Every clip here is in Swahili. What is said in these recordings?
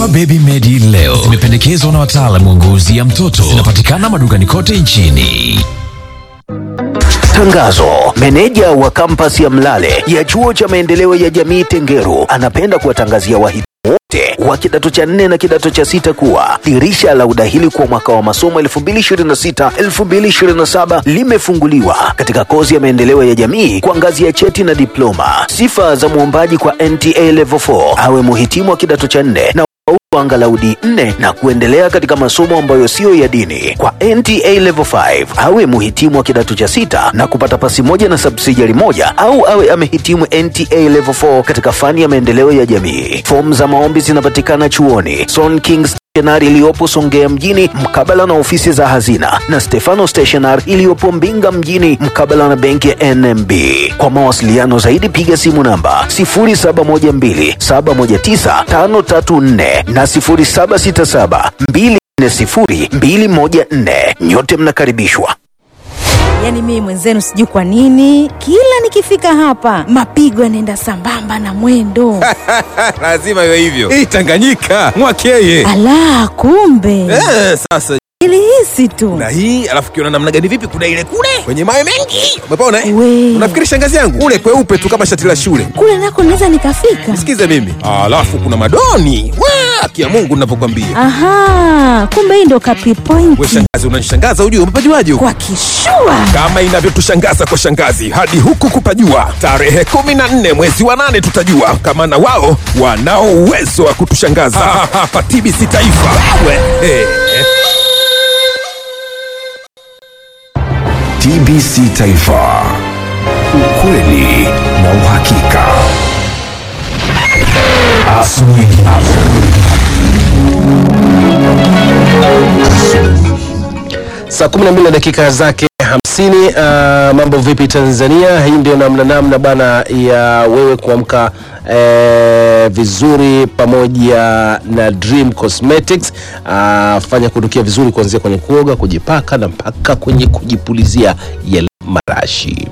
Dawa Baby Medi leo zimependekezwa na wataalamu wa ngozi ya mtoto. Zinapatikana madukani kote nchini. Tangazo. Meneja wa kampasi ya Mlale ya chuo cha maendeleo ya jamii Tengeru anapenda kuwatangazia wahitimu wote wa kidato cha nne na kidato cha sita kuwa dirisha la udahili kwa mwaka wa masomo 2026-2027 limefunguliwa katika kozi ya maendeleo ya jamii kwa ngazi ya cheti na diploma. Sifa za mwombaji kwa NTA Level 4 awe muhitimu wa kidato cha nne na angalau D4 na kuendelea katika masomo ambayo siyo ya dini. Kwa NTA Level 5 awe muhitimu wa kidato cha sita na kupata pasi moja na subsidiary moja au awe amehitimu NTA Level 4 katika fani ya maendeleo ya jamii. Fomu za maombi zinapatikana chuoni Son Kings Stationery iliyopo Songea mjini mkabala na ofisi za hazina na Stefano Stationery iliyopo Mbinga mjini mkabala na benki ya NMB. Kwa mawasiliano zaidi piga simu namba 0712719534 na 0767240214. Nyote mnakaribishwa. Yaani mimi mwenzenu sijui kwa nini kila nikifika hapa mapigo yanaenda sambamba na mwendo. lazima iwe hivyo hii tanganyika mwakeye Ala, kumbe eh, sasa ilihisi tu. na hii alafu kiona namna gani vipi kuna ile kule kwenye mawe mengi umepona eh? We. unafikiri shangazi yangu ule kweupe tu kama shati la shule Kule nako naweza nikafika. sikize mimi alafu kuna madoni Wa, kia mungu navyokwambia Aha, kumbe hii ndo kapi we point shangazi unanishangaza ujue umepajuaje huko kwa kishua. kama inavyotushangaza kwa shangazi hadi huku kupajua tarehe 14 mwezi wa nane tutajua kama na wao wanao uwezo wa kutushangaza hapa tbc taifa we, eh. TBC Taifa, ukweli na uhakika. Asubuhi. Saa 12 na dakika zake 50. Uh, mambo vipi Tanzania? Hii ndio namna namna bana ya wewe kuamka eh, vizuri pamoja na Dream Cosmetics. Uh, fanya kunukia vizuri kuanzia kwenye kuoga, kujipaka na mpaka kwenye kujipulizia yale marashi.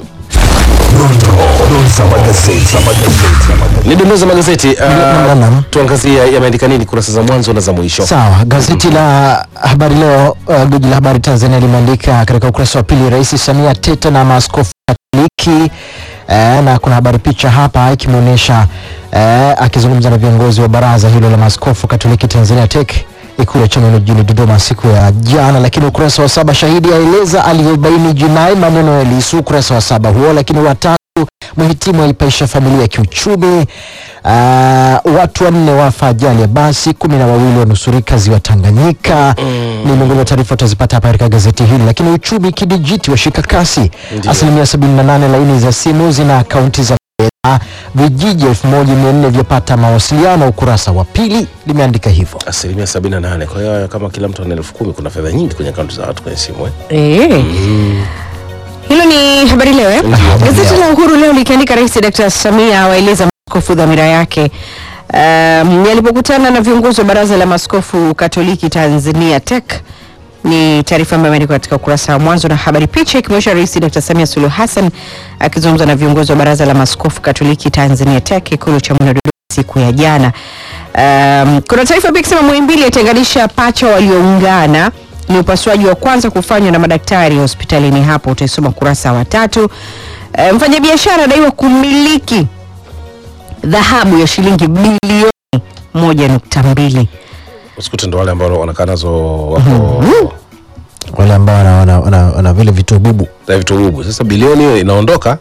Ni dondoo za magazeti. Naam, naam. Uh, tuangazie yameandika nini kurasa za mwanzo na za mwisho. Sawa, gazeti la Habari Leo, uh, gwiji la habari Tanzania limeandika katika ukurasa wa pili, Rais Samia teta na maaskofu Katoliki eh, na kuna habari picha hapa ikimwonyesha eh, akizungumza na viongozi wa baraza hilo la maaskofu Katoliki Tanzania TEC ikulu ya Chamwino jijini Dodoma siku ya jana. Lakini ukurasa wa saba, shahidi aeleza alivyobaini jinai maneno ya Lissu, ukurasa wa saba huo. Lakini watatu mhitimu aipaisha familia kiuchumi. Uh, watu wanne wafa ajali ya basi, kumi na wawili wanusurika ziwa Tanganyika. Ni miongoni mwa taarifa utazipata hapa katika gazeti hili. Lakini uchumi kidijiti washika kasi, asilimia 78 laini za simu zina akaunti za fedha, vijiji 1400 vyapata mawasiliano. Ukurasa wa pili limeandika hivyo. asilimia 78 kwa hiyo kama kila mtu ana elfu kumi kuna fedha nyingi kwenye akaunti za watu kwenye simu eh? Eh. Hilo ni habari leo eh? Gazeti la Uhuru leo likiandika Rais Dr. Samia awaeleza maaskofu dhamira yake um, alipokutana na viongozi wa Baraza la Maaskofu Katoliki Tanzania TEC. Ni taarifa ambayo imeandikwa katika ukurasa wa mwanzo na habari picha ikimwonyesha Rais Dr. Samia Suluhu Hassan akizungumza na viongozi wa Baraza la Maaskofu Katoliki Tanzania TEC Ikulu Chamwino Dodoma siku ya jana. Um, kuna taarifa pia ikisema Muhimbili yatenganisha pacha walioungana ni upasuaji wa kwanza kufanywa na madaktari hospitalini hapo, utaisoma ukurasa wa tatu. E, mfanyabiashara adaiwa kumiliki dhahabu ya shilingi bilioni moja nukta mbili. usikute ndo wale ambao wanakaa nazo wako Wale ambao wana, wana, wana, wana vile vitu bubu na vitu bubu sasa bilioni hiyo inaondoka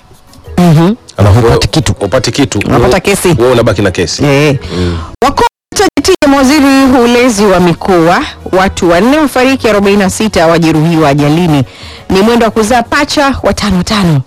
alafu hupati kitu. upati kitu Unapata wewe- kesi. wewe unabaki na kesi E. Wakuu tajeti ya mawaziri ulezi wa mikoa, watu wanne wafariki, 46 wajeruhiwa ajalini, ni mwendo wa kuzaa pacha watano tano.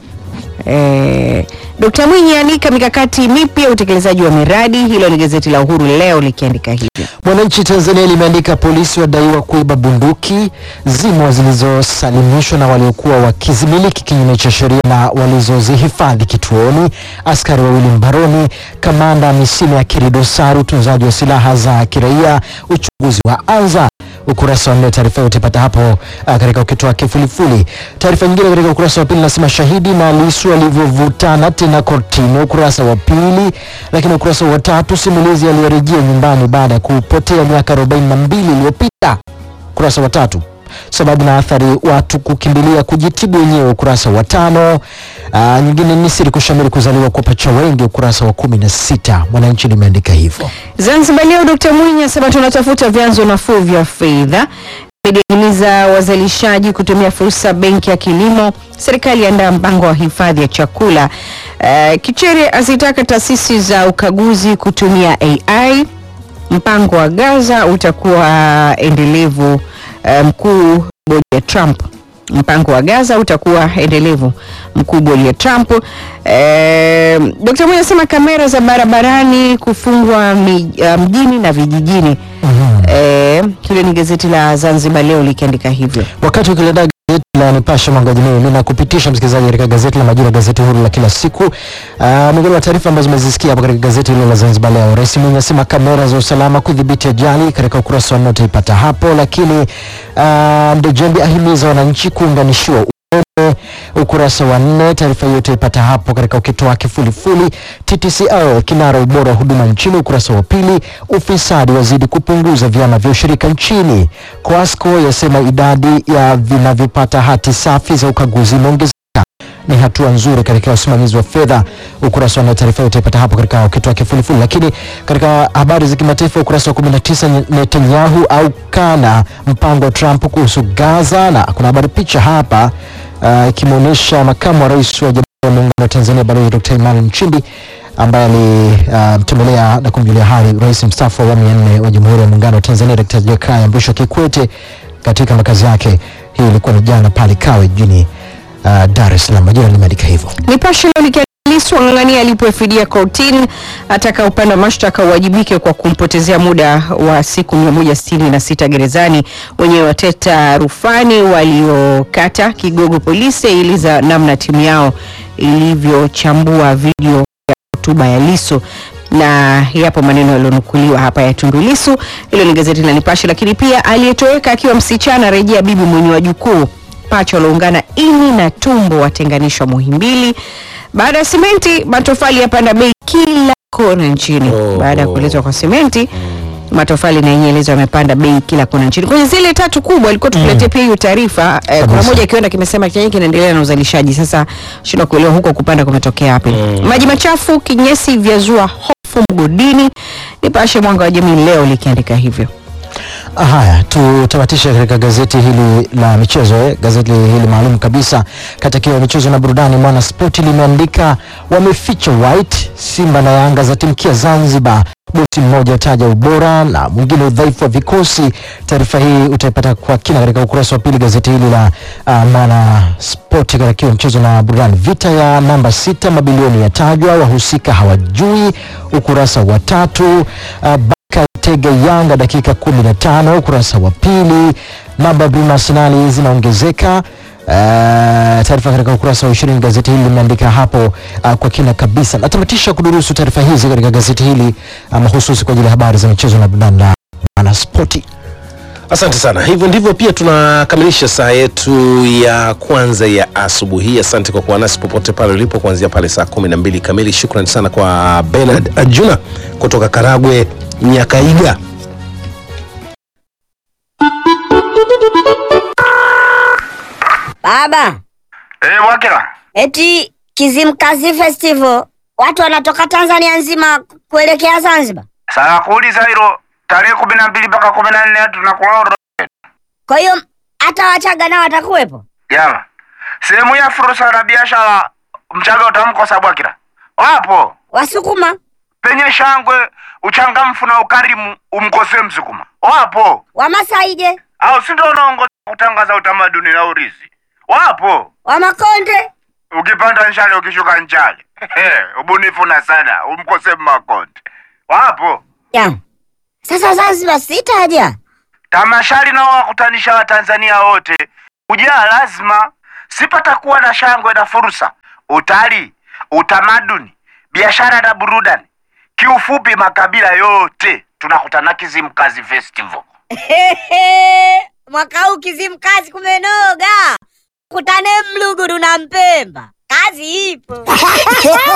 E, Dkt Mwinyi anika mikakati mipya utekelezaji wa miradi. Hilo ni gazeti la Uhuru leo likiandika hivyo. Mwananchi Tanzania limeandika polisi wadaiwa kuiba bunduki zimo zilizosalimishwa na waliokuwa wakizimiliki kinyume cha sheria na walizozihifadhi kituoni. Askari wawili mbaroni. Kamanda misimu ya kiri dosari utunzaji wa silaha za kiraia. Uchunguzi wa anza ukurasa wa nne. Taarifa hiyo utaipata hapo uh, katika ukito wake fulifuli. Taarifa nyingine katika ukurasa wa pili nasema shahidi na Lissu alivyovutana tena kortini, ukurasa wa pili. Lakini ukurasa wa tatu, simulizi aliyerejea nyumbani baada ya kupotea miaka 42 iliyopita, ukurasa wa tatu sababu na athari watu kukimbilia kujitibu wenyewe, ukurasa wa tano. Aa, nyingine ni siri kushamiri kuzaliwa kwa pacha wengi, ukurasa wa kumi na sita. Mwananchi limeandika hivyo. Zanzibar Leo, Dkt Mwinyi asema tunatafuta vyanzo nafuu vya fedha. Imehimiza wazalishaji kutumia fursa benki ya kilimo. Serikali yaandaa mpango wa hifadhi ya chakula. Uh, Kichere azitaka taasisi za ukaguzi kutumia AI. Mpango wa Gaza utakuwa endelevu. Uh, mkuu bodi ya Trump mpango wa Gaza utakuwa endelevu. Mkuu bodi ya Trump. Eh, Dkt. Mwinyi anasema kamera za barabarani kufungwa mi, uh, mjini na vijijini. Eh, hilo ni gazeti la Zanzibar Leo likiandika hivyo. Wakati ukilendaa gazeti la Nipashe mwanga wa jamii, mimi nakupitisha msikilizaji katika gazeti la Majira, gazeti huru la kila siku. Uh, miongoni mwa taarifa ambazo umezisikia hapo katika gazeti hilo la Zanzibar Leo, Rais Mwinyi asema kamera za usalama kudhibiti ajali, katika ukurasa wa nne utaipata hapo. Lakini uh, Ndejembi ahimiza wananchi kuunganishiwa umeme, ukurasa wa nne. Taarifa hiyo utaipata hapo katika ukito wake fulifuli. TTCL kinara ubora wa huduma nchini, ukurasa wa pili. Ufisadi wazidi kupunguza vyama vya ushirika nchini. Coasco yasema idadi ya vinavyopata hati safi za ukaguzi imeongezeka ni hatua nzuri katika usimamizi wa fedha. Ukurasa wa nne, taarifa hiyo utaipata hapo katika ukito wake fulifuli. Lakini katika habari za kimataifa, ukurasa wa 19, Netanyahu au kana mpango wa Trump kuhusu Gaza, na kuna habari picha hapa uh, ikimwonyesha makamu wa rais wa Jamhuri ya Muungano wa Tanzania Balozi Dr. Emmanuel Nchimbi ambaye alimtembelea uh, na kumjulia hali rais mstaafu wa awamu ya nne wa Jamhuri ya Muungano wa Tanzania Dr. Jakaya Mrisho Kikwete katika makazi yake. Hii ilikuwa ni jana pale Kawe jijini uh, Dar es Salaam. Majira limeandika hivyo. Nipashe leo likiandika Lissu ang'ang'ania alipofidia kortini, ataka upande wa mashtaka uwajibike kwa kumpotezea muda wa siku 166 gerezani. Wenyewe wateta rufani waliokata kigogo polisi iliza namna timu yao ilivyochambua video ya hotuba ya Lissu na yapo maneno yaliyonukuliwa hapa ya Tundu Lissu. Hilo ni gazeti la Nipashe. Lakini pia aliyetoweka akiwa msichana rejea bibi mwenye wajukuu pacha walioungana ini na tumbo watenganishwa Muhimbili. Baada ya simenti, matofali yapanda bei kila kona nchini. Oh. Baada ya kuletwa kwa simenti, matofali na yenyewe elezo yamepanda bei kila kona nchini. Kwenye zile tatu kubwa ilikuwa tukuletea pia hiyo taarifa eh, kuna Kabisa. moja kiwanda kimesema chenye kinaendelea na uzalishaji. Sasa shindwa kuelewa huko kupanda kumetokea wapi. Maji machafu kinyesi vyazua hofu mgodini. Nipashe mwanga wa jamii leo likiandika hivyo. Haya, tutamatishe katika gazeti hili la michezo eh, gazeti hili maalum kabisa katika ya michezo na burudani. Mwana Spoti limeandika wameficha white, Simba na Yanga za timkia Zanzibar, bosi mmoja ataja ubora na mwingine udhaifu wa vikosi. Taarifa hii utaipata kwa kina katika ukurasa wa pili gazeti hili la uh, Mwana Spoti katika ya michezo na burudani. Vita ya namba sita, mabilioni yatajwa, wahusika hawajui, ukurasa wa tatu. Uh, Tega Yanga dakika 15 ukurasa wa pili. Namba Bruna Arsenali zinaongezeka. Uh, taarifa katika ukurasa wa 20 gazeti hili limeandika hapo uh, kwa kina kabisa. Natamatisha kudurusu taarifa hizi katika gazeti hili uh, mahususi kwa ajili ya habari za michezo na burudani la Bwana Spoti. Asante sana. Hivyo ndivyo pia tunakamilisha saa yetu ya kwanza ya asubuhi hii. Asante kwa kuwa nasi popote pale ulipo kuanzia pale saa kumi na mbili kamili. Shukrani sana kwa Bernard Ajuna kutoka Karagwe Nyakaiga. Baba, Eh, Wakila. eti Kizimkazi Festival watu wanatoka Tanzania nzima kuelekea Zanzibar. Sasa kuuliza hilo tarehe kumi na mbili mpaka kumi na nne tunakuwa orodha. Kwa hiyo hata Wachaga nao watakuwepo. Jama. Sehemu ya fursa na biashara mchaga utamkosa Bwakila. Wapo. Wasukuma, Penye shangwe, uchangamfu na ukarimu umkosee Msukuma. Wapo. Wamasaije, Au si ndio unaongoza kutangaza utamaduni na urithi. Wapo. Wamakonde, Ukipanda nchale ukishuka nchale. Ubunifu na sana umkosee Makonde. Wapo. ya sasa Zanzibar sitaja. Tamasha linalowakutanisha Watanzania wote kujaa lazima, sipatakuwa na shangwe na fursa, utalii, utamaduni, biashara na burudani. Kiufupi, makabila yote tunakutana Kizimkazi Festival. mwaka huu Kizimkazi kumenoga, kutane Mluguru na Mpemba, kazi ipo.